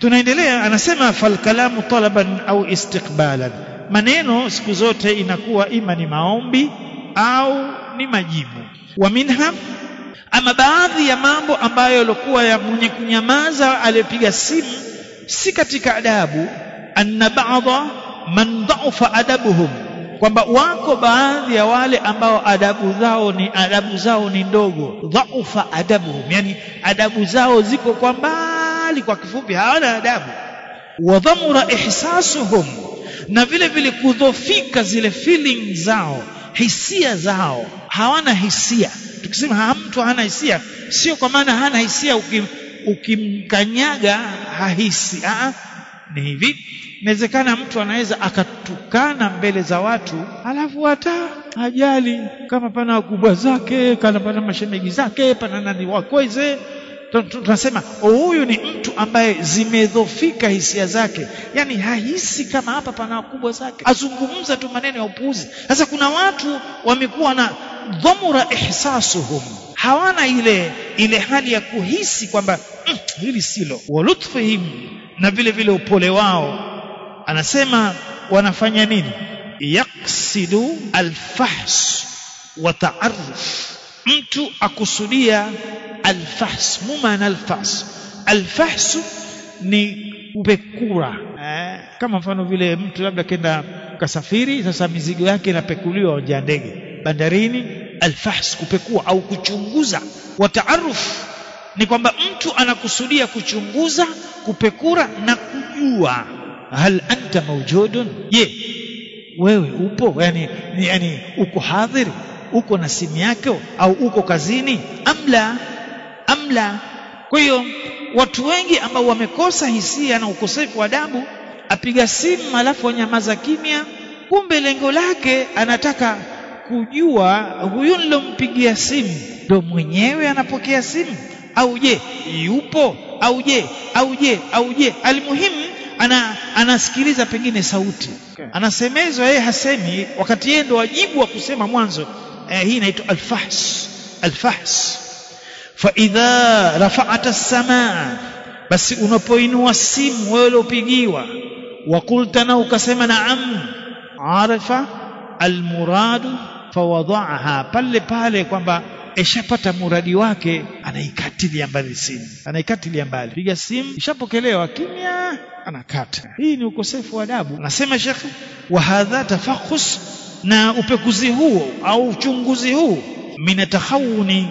tunaendelea anasema falkalamu talaban au istiqbalan maneno siku zote inakuwa ima ni maombi au ni majibu wa minha ama baadhi ya mambo ambayo yalikuwa ya mwenye kunyamaza aliyepiga simu si katika adabu anna ba'dha man dha'afa adabuhum kwamba wako baadhi ya wale ambao adabu zao ni adabu zao ni ndogo dhaufa adabuhum yani adabu zao ziko kwa mbali kwa kifupi hawana adabu wa dhamura ihsasuhum na vile vile kudhofika zile feeling zao hisia zao hawana hisia tukisema ha, mtu hana hisia sio kwa maana hana hisia ukim, ukimkanyaga hahisi Aa, ni hivi inawezekana mtu anaweza akatukana mbele za watu alafu hata hajali kama pana wakubwa zake kana pana mashemegi zake pana nani wakweze tunasema huyu ni mtu ambaye zimedhofika hisia zake yani hahisi kama hapa pana wakubwa zake azungumza tu maneno ya upuuzi sasa kuna watu wamekuwa na dhamura ihsasuhum hawana ile ile hali ya kuhisi kwamba mm, hili silo walutfihim na vile vile upole wao anasema wanafanya nini yaksidu alfahs wa taaruf mtu akusudia alfahs mumana alfahs alfahs ni kupekura eh, kama mfano vile mtu labda kenda kasafiri sasa mizigo yake inapekuliwa uwanja ndege bandarini alfahs kupekua au kuchunguza wa taaruf ni kwamba mtu anakusudia kuchunguza kupekura na kujua hal anta mawjudun je wewe upo yani, yani uko hadhiri uko na simu yako au uko kazini amla amla kwa hiyo watu wengi ambao wamekosa hisia na ukosefu wa adabu apiga simu alafu anyamaza kimya kumbe lengo lake anataka kujua huyu nilompigia simu ndo mwenyewe anapokea simu au je yupo au je au je au je almuhimu ana anasikiliza pengine sauti okay. anasemezwa yeye hasemi wakati yeye ndo wajibu wa kusema mwanzo eh, hii inaitwa alfahs alfahs fa idha rafa'ata as-samaa basi unapoinua simu wewe uliopigiwa wa qulta na ukasema naam arafa almuradu fawadhaaha pale pale kwamba ishapata muradi wake anaikatilia mbali simu anaikatilia mbali piga simu ishapokelewa kimya anakata hii ni ukosefu wa adabu anasema shekhe wa hadha tafakhus na upekuzi huo au uchunguzi huu min takhawuni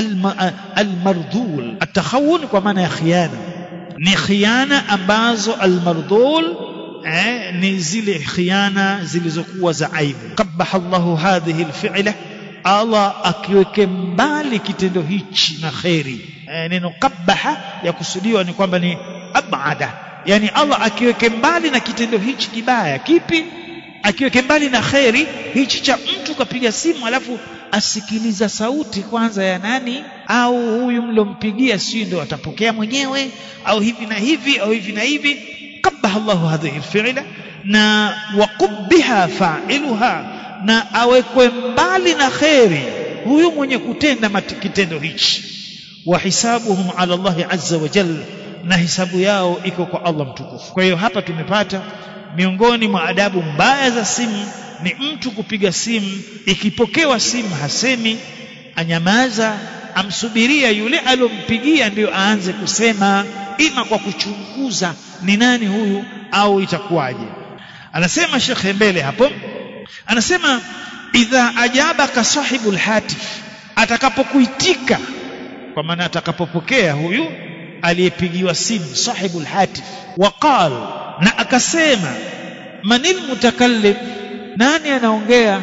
almardhul atakhawun kwa maana ya khiana ni khiana ambazo almardhul eh, ni zile khiana zilizokuwa za aibu qabaha Allahu hadhihi alfi'la Allah akiweke mbali kitendo hichi na kheri e, neno qabaha ya kusudiwa ni kwamba ni abada yani Allah akiweke mbali na kitendo hichi kibaya kipi akiweke mbali na kheri hichi cha mtu kapiga simu alafu asikiliza sauti kwanza ya nani au huyu mlompigia si ndo atapokea mwenyewe au hivi na hivi au hivi na hivi qabaha Allahu hadhihi alfi'la na waqubbiha fa'iluha na awekwe mbali na kheri huyu mwenye kutenda kitendo hichi wa hisabuhum ala Allah azza wa jalla na hisabu yao iko kwa Allah mtukufu kwa hiyo hapa tumepata miongoni mwa adabu mbaya za simu ni mtu kupiga simu ikipokewa simu hasemi anyamaza amsubiria yule alompigia ndio aanze kusema ima kwa kuchunguza ni nani huyu au itakuwaje anasema shekhe mbele hapo anasema idha ajabaka sahibul hatif atakapokuitika kwa maana atakapopokea huyu aliyepigiwa simu sahibul hatif waqal na akasema manil mutakallim nani anaongea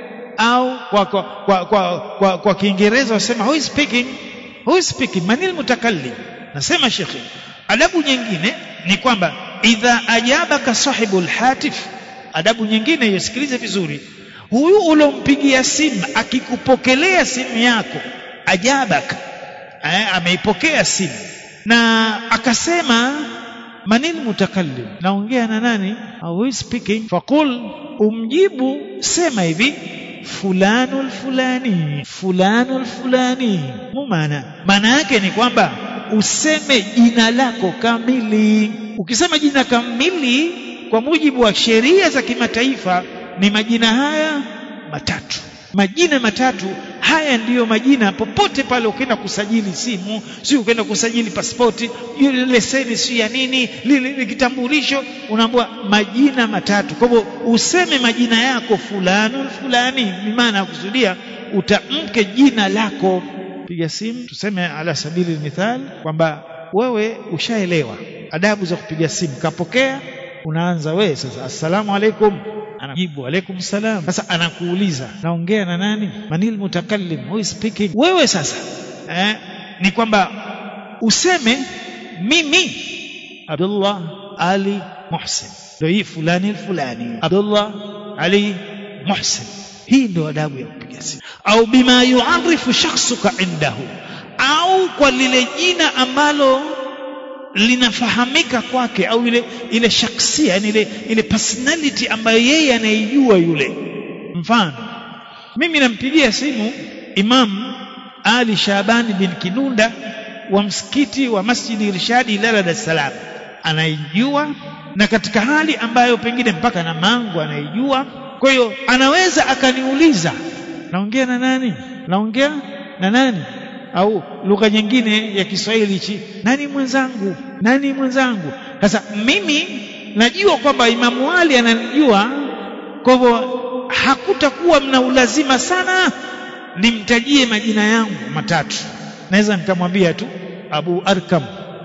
au kwa kwa kwa kwa, kwa, kwa kiingereza wasema who is speaking who is speaking manil mutakallim nasema shekhi adabu nyingine ni kwamba idha ajabaka sahibul hatif adabu nyingine isikilize vizuri huyu ulompigia simu akikupokelea simu yako ajabaka eh, ameipokea simu na akasema manil mutakallim naongea na nani who is speaking faqul umjibu sema hivi fulanu fulani fulanu fulani mumana maana yake ni kwamba useme jina lako kamili ukisema jina kamili kwa mujibu wa sheria za kimataifa ni majina haya matatu majina matatu haya ndiyo majina popote pale ukienda kusajili simu si ukienda kusajili pasipoti ile leseni si ya nini lile kitambulisho unaambiwa majina matatu kwa hivyo useme majina yako fulani fulani ni maana ya kusudia utamke jina lako piga simu tuseme ala sabili mithal kwamba wewe ushaelewa adabu za kupiga simu kapokea unaanza wewe sasa assalamu alaikum anajibu alaikum salam sasa anakuuliza naongea na nani manil mutakallim who is speaking wewe sasa eh, ni kwamba useme mimi Abdullah Ali Muhsin ndio hii fulani fulani Abdullah Ali Muhsin hii ndio adabu ya kupiga simu au bima yuarifu shakhsuka indahu au kwa lile jina ambalo linafahamika kwake au ile ile shaksia yani ile ile personality ambayo yeye anaijua yule mfano mimi nampigia simu Imam Ali Shabani bin Kinunda wa msikiti wa Masjidi Irshadi Ilala Dar es Salaam anaijua na katika hali ambayo pengine mpaka na mangu anaijua kwa hiyo anaweza akaniuliza naongea na nani naongea na nani au lugha nyingine ya Kiswahili hichi nani mwenzangu nani mwenzangu sasa mimi najua kwamba Imamu Ali ananijua kwa hivyo hakutakuwa mna ulazima sana nimtajie majina yangu matatu naweza nikamwambia tu Abu Arkam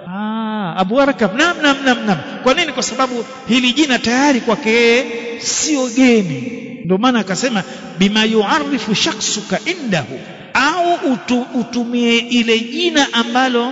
ah Abu Arkam nam nam nam nam kwa nini kwa sababu hili jina tayari kwake yeye sio geni ndio maana akasema bima yuarifu shakhsuka indahu au utu, utumie ile jina ambalo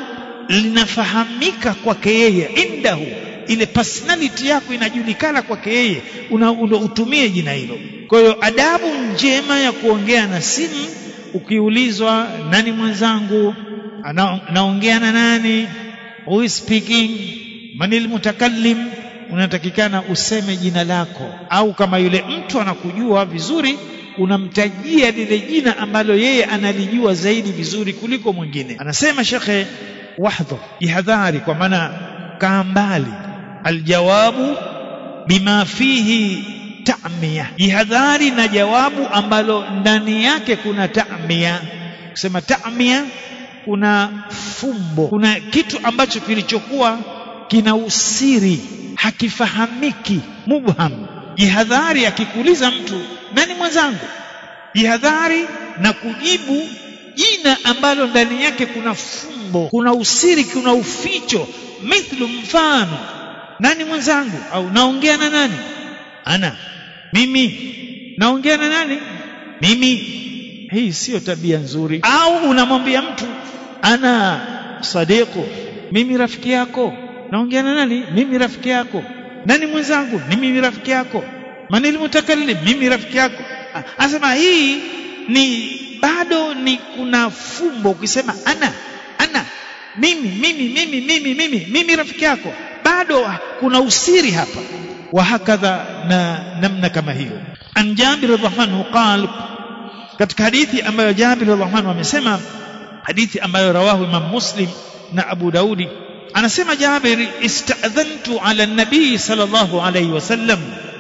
linafahamika kwake yeye indahu ile personality yako inajulikana kwake yeye una, una utumie jina hilo kwa hiyo adabu njema ya kuongea na simu ukiulizwa nani mwenzangu ana, naongea na nani who is speaking manil mutakallim unatakikana useme jina lako au kama yule mtu anakujua vizuri unamtajia lile jina ambalo yeye analijua zaidi vizuri kuliko mwingine anasema shekhe wahdhar jihadhari kwa maana kaa mbali aljawabu bima fihi ta'miya jihadhari na jawabu ambalo ndani yake kuna ta'miya kusema ta'miya kuna fumbo kuna kitu ambacho kilichokuwa kina usiri hakifahamiki mubham jihadhari akikuuliza mtu nani mwenzangu jihadhari na kujibu jina ambalo ndani yake kuna fumbo kuna usiri kuna uficho mithlu mfano nani mwenzangu au naongea na nani ana mimi naongea na nani mimi hii sio tabia nzuri au unamwambia mtu ana sadiqu mimi rafiki yako naongea na nani mimi rafiki yako nani mwenzangu ni mimi rafiki yako manil mutakallim mimi rafiki yako anasema hii ni bado ni kuna fumbo ukisema ana ana mimi mimi mimi mimi mimi mimi rafiki yako bado kuna usiri hapa wa hakadha na namna kama hiyo an Jabir radhiallahu anhu qal katika hadithi ambayo Jabir radhiallahu anhu amesema hadithi ambayo rawahu Imam Muslim na Abu Daudi anasema Jabir istadhantu ala nabii sallallahu alayhi wasallam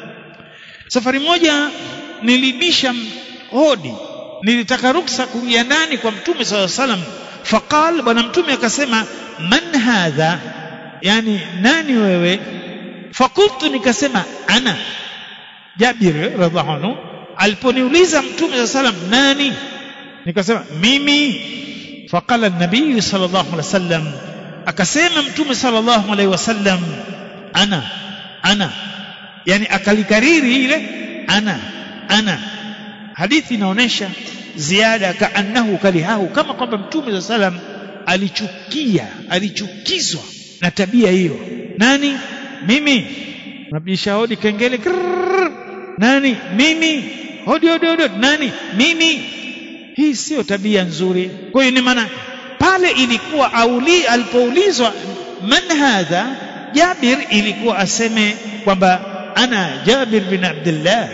safari moja nilibisha hodi nilitaka ruksa kuingia ndani kwa mtume sallallahu alayhi wasallam faqal bwana mtume akasema man hadha yani nani wewe fakultu nikasema ana Jabir radhiallahu anhu aliponiuliza mtume sallallahu alayhi wasallam nani nikasema mimi faqala an-nabii sallallahu alayhi wasallam akasema mtume sallallahu alaihi wasallam ana ana yani akalikariri ile ana ana hadithi inaonyesha ziada kaannahu kalihahu kama kwamba mtume sallam alichukia alichukizwa na tabia hiyo nani mimi nabisha hodi kengele krrr. nani mimi hodi hodi hodi nani mimi hii sio tabia nzuri kwa hiyo ni maana pale ilikuwa auli alipoulizwa man hadha Jabir ilikuwa aseme kwamba ana Jabir bin Abdullah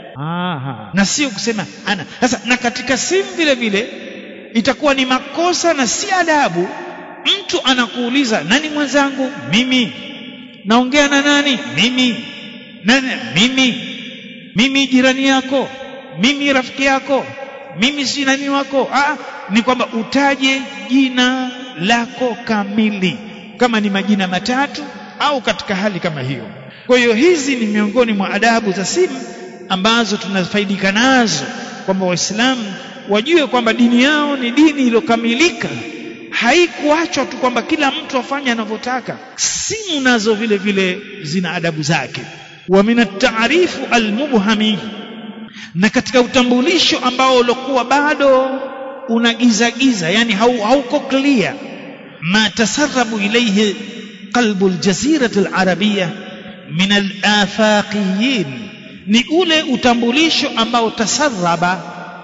aha na sio kusema ana sasa na katika simu vile vile itakuwa ni makosa na si adabu mtu anakuuliza nani mwenzangu mimi naongea na nani mimi nani mimi mimi jirani yako mimi rafiki yako mimi si nani wako ah, ni kwamba utaje jina lako kamili kama ni majina matatu au katika hali kama hiyo kwa hiyo hizi ni miongoni mwa adabu za simu ambazo tunafaidika nazo kwamba waislamu wajue kwamba dini yao ni dini iliyokamilika haikuachwa tu kwamba kila mtu afanye anavyotaka simu nazo vile vile zina adabu zake wa min at-ta'rifu al-mubhami na katika utambulisho ambao ulikuwa bado unagizagiza yani hauko clear ma tasarrabu ilayhi qalbu al-jazira al-arabiyya min al-afaqiyin ni ule utambulisho ambao tasarraba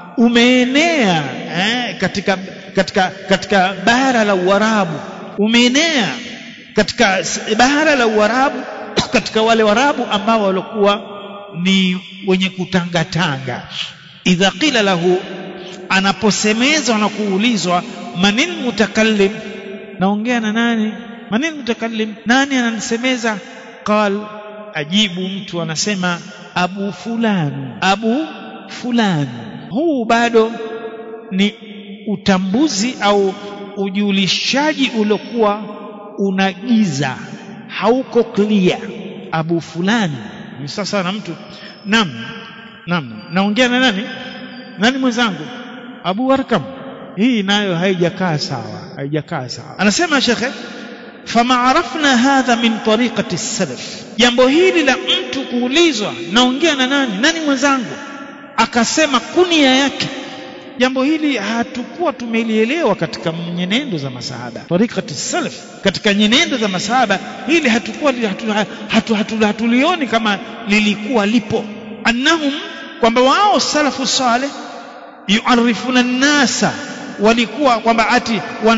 umeenea eh, katika katika katika bara la Uarabu umeenea katika bara la Uarabu katika wale Waarabu ambao walikuwa ni wenye kutangatanga idha qila lahu anaposemezwa na kuulizwa manil mutakallim naongea na nani manil mutakallim nani ananisemeza qal ajibu mtu anasema abu fulani abu fulani huu bado ni utambuzi au ujulishaji uliokuwa unagiza hauko clear abu fulani ni sasa na mtu nam nam naongea na nani nani mwenzangu abu arkam hii nayo haijakaa sawa haijakaa sawa anasema shekhe fama arafna hadha min tariqati salaf jambo hili la mtu kuulizwa naongea na nani nani mwenzangu akasema kunia yake jambo hili hatukuwa tumelielewa katika nyenendo za masahaba tariqati salaf katika nyenendo za masahaba hili hatukuwa hatulioni hatu, hatu, hatu, hatu kama lilikuwa lipo annahum kwamba wao salafu saleh yuarifuna nnasa walikuwa kwamba ati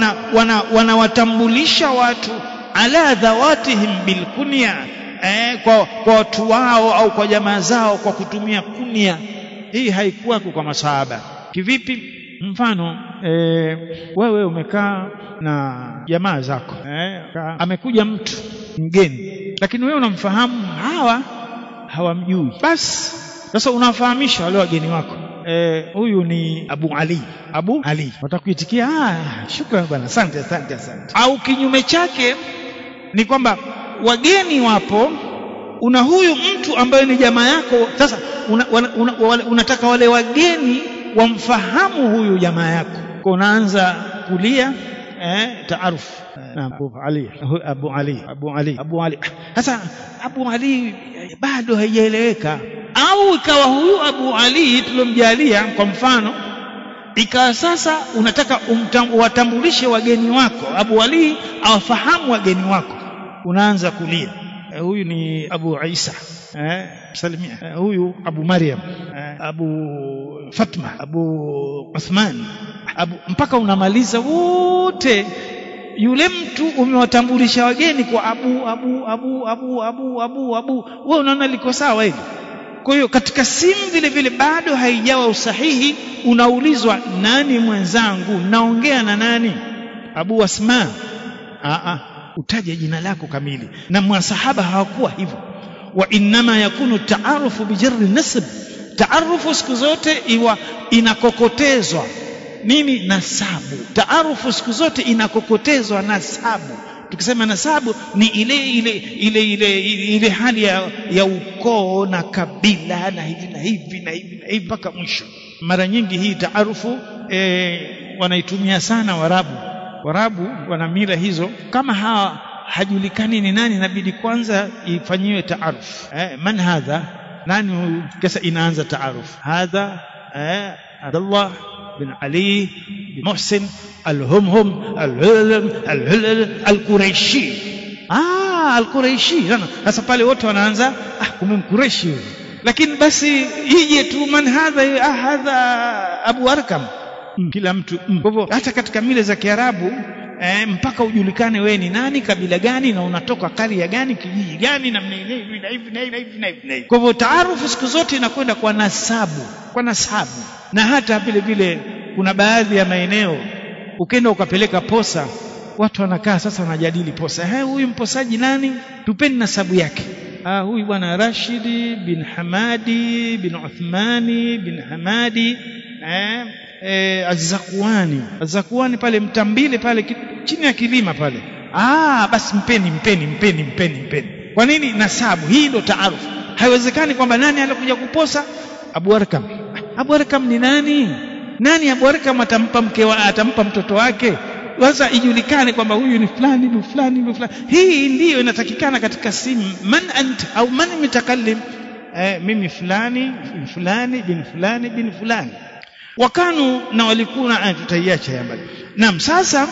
wanawatambulisha wana, wana watu ala dhawatihim bilkunya eh, kwa, kwa watu wao au kwa jamaa zao kwa kutumia kunya hii haikuwako kwa masahaba kivipi mfano e, wewe umekaa na jamaa zako e, amekuja mtu mgeni lakini wewe unamfahamu hawa hawamjui basi sasa unawafahamisha wale wageni wako huyu e, ni Abu Ali Abu Ali watakuitikia ah shukrani bwana asante asante asante au kinyume chake ni kwamba wageni wapo una huyu mtu ambaye ni jamaa yako sasa una, una, una, unataka wale wageni wamfahamu huyu jamaa yako kwa unaanza kulia eh, taaruf naam Abu Ali Abu Ali Abu Ali Abu Ali sasa Abu Ali bado haijaeleweka au ikawa huyu Abu Ali tulomjalia kwa mfano ikawa sasa unataka watambulishe wageni wako Abu Ali awafahamu wageni wako unaanza kulia eh, huyu ni Abu Isa eh, salimia eh, huyu Abu Maryam eh, Abu Fatma Abu Uthman Abu, mpaka unamaliza wote yule mtu umewatambulisha wageni kwa Abu Abu Abu Abu Abu Abu Abu wewe unaona liko sawa hili kwa hiyo katika simu vile vile bado haijawa usahihi unaulizwa nani mwenzangu naongea na nani Abu Asma a a utaje jina lako kamili na masahaba hawakuwa hivyo wa innama yakunu taarufu bijarri nasb taarufu siku zote iwa inakokotezwa nini nasabu taarufu siku zote inakokotezwa nasabu tukisema nasabu ni ile ile ile ile ile hali ya, ya ukoo na kabila na hivi na hivi na hivi na hivi mpaka mwisho mara nyingi hii taarufu e, wanaitumia sana warabu warabu wana mila hizo kama hawa hajulikani ni nani inabidi kwanza ifanyiwe taaruf eh, man hadha nani huyu kisa inaanza taaruf hadha eh, Abdullah bin Ali bin Muhsin al-Humhum al-Quraishi ah al-Quraishi sasa pale wote wanaanza ah kumbe mkureshi huyu lakini basi ije tu man hadha ah hadha Abu Arkam mm. kila mtu mm. kwa hivyo hata katika mila za Kiarabu eh, mpaka ujulikane wewe ni nani kabila gani na unatoka karia gani kijiji gani na hivi na hivi na hivi na hivi na hivi kwa hivyo taarufu siku zote inakwenda kwa nasabu kwa nasabu na hata vile vile kuna baadhi ya maeneo ukenda ukapeleka posa watu wanakaa sasa wanajadili posa hey, huyu mposaji nani tupeni nasabu yake ah, huyu bwana Rashidi bin Hamadi bin Uthmani bin Hamadi eh, eh, Azakuani Azakuani pale Mtambile pale chini ya kilima pale ah, basi mpeni mpeni mpeni mpeni mpeni kwa nini nasabu hii ndo taarufu haiwezekani kwamba nani alikuja kuposa Abu Arkam Abu Arkam ni nani nani Abu Arkam atampa mke wa, atampa mtoto wake sasa ijulikane kwamba huyu ni fulani ni fulani ni fulani hii ndiyo inatakikana katika simu man ant au man mutakallim eh, mimi fulani bin fulani bin fulani bin fulani wakanu na walikuwa tutaiacha ya mbali naam sasa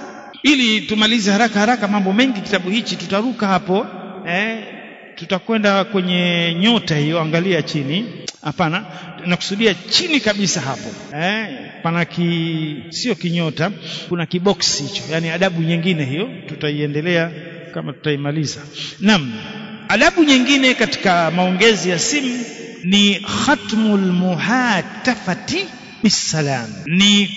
ili tumalize haraka haraka mambo mengi kitabu hichi tutaruka hapo eh, tutakwenda kwenye nyota hiyo angalia chini hapana nakusudia chini kabisa hapo eh, pana ki sio kinyota kuna kiboksi hicho yani adabu nyingine hiyo tutaiendelea kama tutaimaliza naam adabu nyingine katika maongezi ya simu ni khatmul muhatafati bisalam ni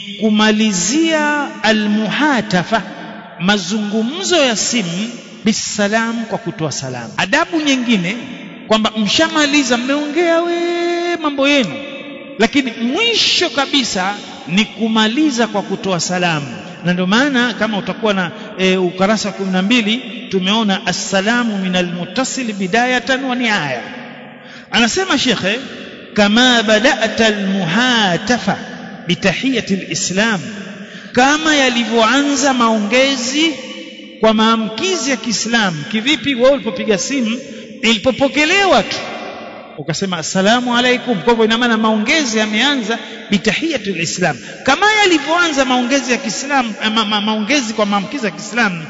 kumalizia almuhatafa mazungumzo ya simu bisalam kwa kutoa salamu adabu nyingine kwamba mshamaliza mmeongea we mambo yenu lakini mwisho kabisa ni kumaliza kwa kutoa salamu na ndio maana kama utakuwa na e, ukarasa wa kumi na mbili tumeona assalamu min almuttasil bidayatan wa niaya anasema shekhe kama badata almuhatafa bitahiyati alislam kama yalivyoanza maongezi kwa maamkizi ya Kiislamu kivipi wewe ulipopiga simu ilipopokelewa tu ukasema assalamu alaikum kwa hivyo ina maana maongezi yameanza bitahiyatu lislam kama yalivyoanza maongezi ya Kiislamu ma, ma, maongezi kwa maamkizi ya Kiislamu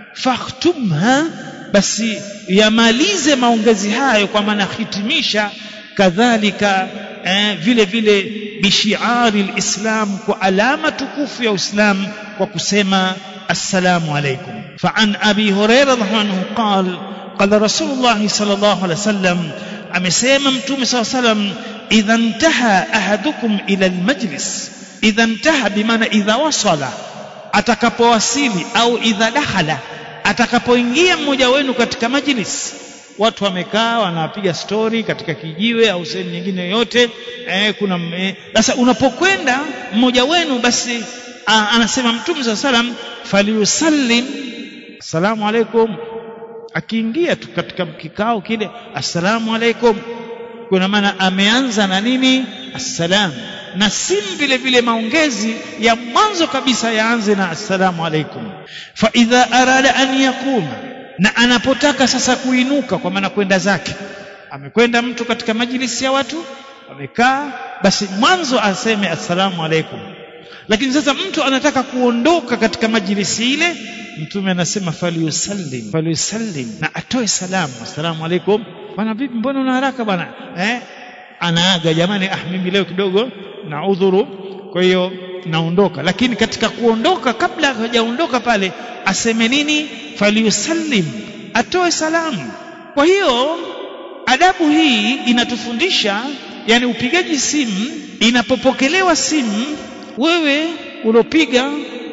fakhtumha basi yamalize maongezi hayo kwa maana hitimisha kadhalika eh, vile vile bishiari lislam kwa alama tukufu ya Uislamu kwa kusema assalamu alaikum فعن أبي هريرة رضي الله عنه قال قال رسول الله صلى الله عليه وسلم amesema mtume saa salam idha ntaha ahadukum ila almajlis idha ntaha bimaana idha wasala atakapowasili au idha dakhala atakapoingia mmoja wenu katika majlis watu wamekaa wanapiga stori katika kijiwe au sehemu nyingine yoyote eh, kuna sasa eh, unapokwenda mmoja wenu basi a, anasema mtume saa salam falyusallim assalamu alaikum akiingia tu katika kikao kile assalamu alaikum kuna maana ameanza na nini assalam na simu vile vile maongezi ya mwanzo kabisa yaanze na assalamu alaikum fa idha arada an yakuma na anapotaka sasa kuinuka kwa maana kwenda zake amekwenda mtu katika majlisi ya watu amekaa basi mwanzo aseme assalamu alaikum lakini sasa mtu anataka kuondoka katika majlisi ile mtume anasema falyusallim falyusallim na atoe salamu assalamu alaikum bwana vipi mbona una haraka bwana eh anaaga jamani ah mimi leo kidogo na udhuru kwa hiyo naondoka lakini katika kuondoka kabla hajaondoka pale aseme nini falyusallim atoe salamu kwa hiyo adabu hii inatufundisha yani upigaji simu inapopokelewa simu wewe ulopiga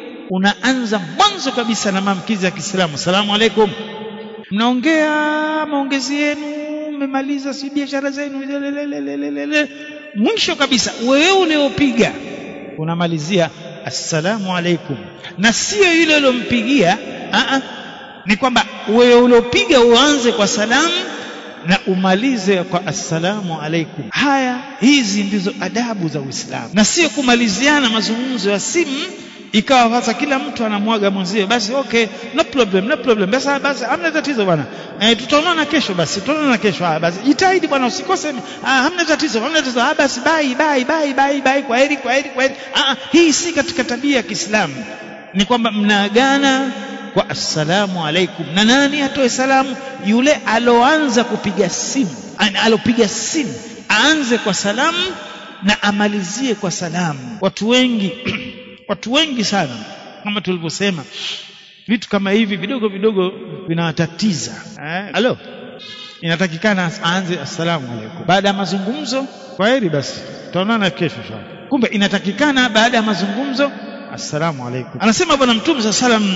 unaanza mwanzo kabisa na maamkizi ya Kiislamu salamu alaikum mnaongea maongezi yenu mmemaliza si biashara zenu mwisho kabisa wewe uliopiga unamalizia assalamu alaikum na sio yule uliompigia ni kwamba wewe uliopiga uanze kwa salamu na umalize kwa assalamu alaikum haya hizi ndizo adabu za Uislamu na sio kumaliziana mazungumzo ya simu ikawa sasa kila mtu anamwaga mwenzie basi okay no problem no problem basi basi hamna tatizo bwana eh, tutaonana kesho basi tutaonana kesho ah basi jitahidi bwana usikose ah hamna tatizo hamna tatizo ah basi bye bye bye bye bye kwa heri kwa heri kwa heri ah hii si katika tabia ya Kiislamu ni kwamba mnaagana kwa assalamu alaikum na nani atoe salamu yule aloanza kupiga simu alopiga simu aanze kwa salamu na amalizie kwa salamu watu wengi watu wengi sana kama tulivyosema vitu kama hivi vidogo vidogo vinawatatiza eh? alo inatakikana aanze assalamu alaikum baada ya mazungumzo kwa heri basi tutaonana kesho shaka kumbe inatakikana baada ya mazungumzo assalamu alaikum anasema bwana mtume saa salam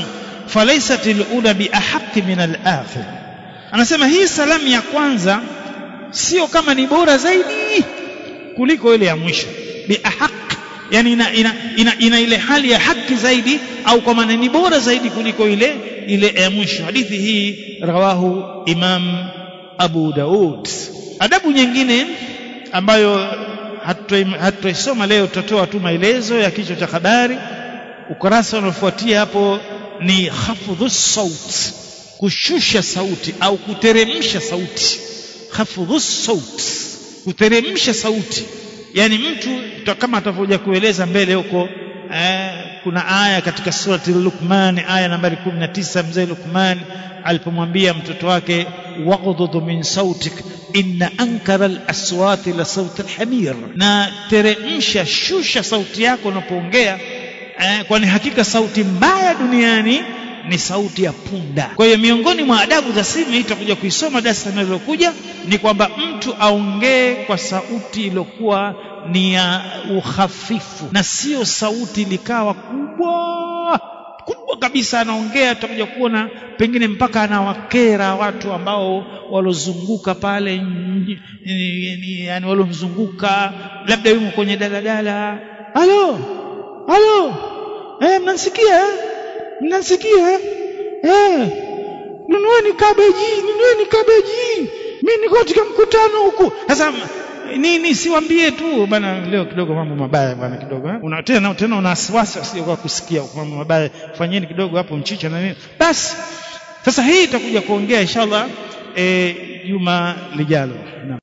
falaysat alula biahaqi min alakhir anasema hii salamu ya kwanza sio kama ni bora zaidi kuliko ile ya mwisho biahaq yani ina, ina, ina, ina ile hali ya haki zaidi au kwa maana ni bora zaidi kuliko ile ile ya mwisho hadithi hii rawahu imam abu daud adabu nyingine ambayo hatuisoma leo tutatoa tu maelezo ya kichwa cha habari ukurasa unaofuatia hapo ni khafdhu saut kushusha sauti au kuteremsha sauti khafdhu saut kuteremsha sauti yani mtu kama atavyokuja kueleza mbele huko eh, kuna aya katika surati Luqman aya nambari 19 mzee Luqman alipomwambia mtoto wake waghdud min sautik inna ankara al-aswati la sauti al-hamir na teremsha shusha sauti yako unapoongea eh, kwani hakika sauti mbaya duniani ni sauti ya punda. Kwa hiyo miongoni mwa adabu za simu hii tutakuja kuisoma darasa linalokuja ni kwamba mtu aongee kwa sauti iliyokuwa ni ya uhafifu na sio sauti likawa kubwa kubwa kabisa anaongea tutakuja kuona pengine mpaka anawakera watu ambao walozunguka pale yani walomzunguka labda yumo kwenye daladala halo halo eh mnanisikia mnanisikia eh nunueni kabeji nunueni kabeji mimi niko katika mkutano huku sasa nini siwambie tu bana leo kidogo mambo mabaya bana kidogo eh? una tena tena una wasiwasi usije kwa kusikia mambo mabaya fanyeni kidogo hapo mchicha na nini basi sasa hii itakuja kuongea inshallah eh juma lijalo